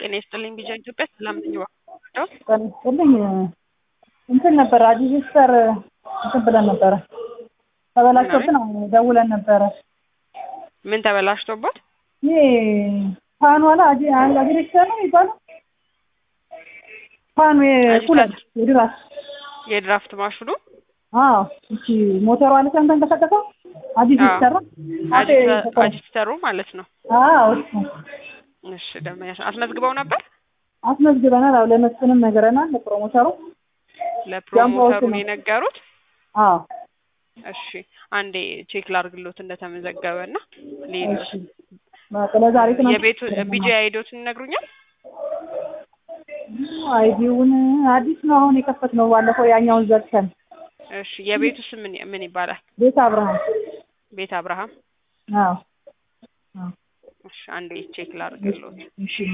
ጤና ይስጥልኝ ቢጃ ኢትዮጵያ ሰላም ነኝ እባክዎ ጤና ይስጥልኝ እንትን ነበረ አዲስ እንትን ብለን ነበረ ተበላሽቶብን ደውለን ነበረ ምን ተበላሽቶበት ይሄ ፋኑ አለ አጅሬክተር ነው የሚባለው ፋኑ የኩለር የድራስ የድራፍት ማሽኑ አዎ እቺ ሞተሯ አለች ተንቀሳቀሰው አዲስ የተሰራ አዲስተሩ ማለት ነው አዎ እሱ እሺ ደመኛሽ አስመዝግበው ነበር አስመዝግበናል አዎ ለመስፍንም ነግረናል ለፕሮሞተሩ ለፕሮሞተሩ ነው የነገሩት አዎ እሺ አንዴ ቼክ ላርግሎት እንደተመዘገበ እና ሌሎት ለዛሬ የቤቱ ቢጂ አይዶትን ይነግሩኛል አይዲውን አዲስ ነው አሁን የከፈትነው ባለፈው ያኛውን ዘግተን እሺ የቤቱ ስም ምን ምን ይባላል ቤት አብርሃም ቤት አብርሃም አዎ እሺ አንዴ ቼክ ላርግሎት እሺማ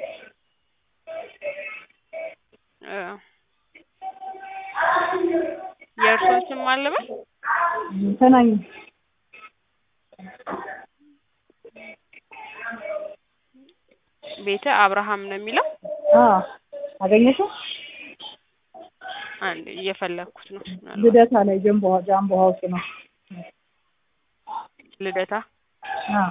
የእርሶን ስም አለበት ተናኝ ቤተ አብርሃም ነው የሚለው አዎ አገኘሽው አንድ እየፈለግኩት ነው ልደታ ላይ ጀምቦ ጃምቦ ሀውስ ነው ልደታ አዎ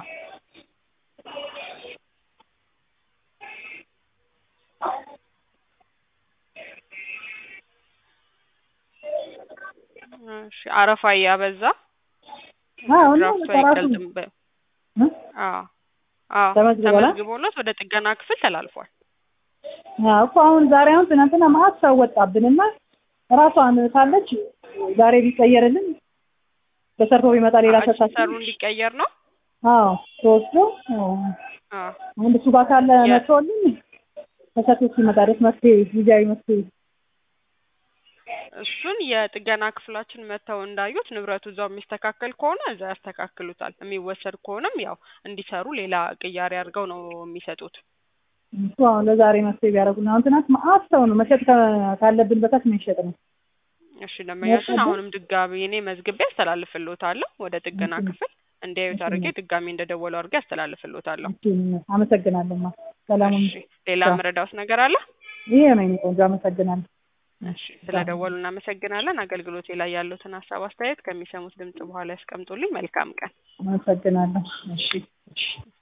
እሺ አረፋ እያበዛ አዎ ድራፍቱ አይቀልጥም በ አዎ አዎ ተመዝግቧል? ተመዝግቦለት ወደ ጥገና ክፍል ተላልፏል አዎ እኮ አሁን ዛሬ አሁን ትናንትና መዓት ሰው ወጣብንና ራሷን ካለች ዛሬ ቢቀየርልን ተሰርቶ ቢመጣ ሌላ ሰጣች ሰሩ እንዲቀየር ነው አዎ ተወስዶ አዎ አንድ እሱ ጋር ካለ መጥቶልን ተሰርቶ ሲመጣ ድረስ መፍትሄ ጊዜያዊ መፍትሄ እሱን የጥገና ክፍላችን መጥተው እንዳዩት ንብረቱ እዛው የሚስተካከል ከሆነ እዛ ያስተካክሉታል። የሚወሰድ ከሆነም ያው እንዲሰሩ ሌላ ቅያሬ አድርገው ነው የሚሰጡት። እሱ አሁን ለዛሬ መፍትሄ ቢያደርጉልን አሁን ትናንት መዓት ሰው ነው መሸጥ ካለብን በታች መሸጥ ነው። እሺ ደንበኛችን አሁንም ድጋሚ እኔ መዝግቤ አስተላልፍልዎታለሁ ወደ ጥገና ክፍል እንዲያዩት አድርጌ ድጋሚ እንደደወሉ አድርጌ አስተላልፍልዎታለሁ። አመሰግናለሁ። ሰላሙን እሺ ሌላ መረዳውት ነገር አለ? ይሄ ነው የእኔ ቆንጆ አመሰግናለሁ። እሺ ስለደወሉ እናመሰግናለን። አገልግሎቴ ላይ ያሉትን ሀሳብ አስተያየት ከሚሰሙት ድምጽ በኋላ ያስቀምጡልኝ። መልካም ቀን። አመሰግናለሁ። እሺ እሺ